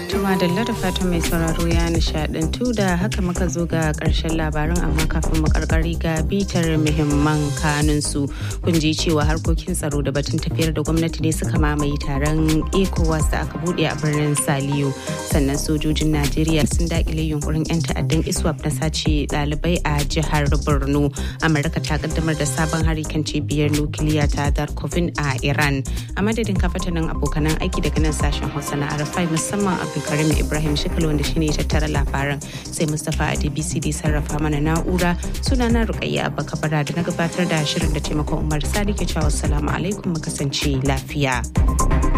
Tuma da da fatan mai sauraro ya nishadantu da haka muka zo ga karshen labaran amma kafin mu karkari ga bitar muhimman kanunsu kun ji cewa harkokin tsaro da batun tafiyar da gwamnati ne suka mamaye taron ECOWAS da aka bude a birnin Saliyo sannan sojojin Najeriya sun dakile yunkurin 'yan ta'addan ISWAP na sace ɗalibai a jihar Borno. Amurka ta kaddamar da sabon hari kan cibiyar nukiliya ta Darkovin a Iran. A madadin kafatanin abokanan aiki daga nan sashen Hausa na Arafai musamman Abdulkarim Ibrahim Shikal wanda shine ya tattara labaran sai Mustapha a DBC da sarrafa mana na'ura sunana Rukayya Abba Kabara da na gabatar da shirin da taimakon Umar Sadi ke cewa assalamu alaikum mu kasance lafiya.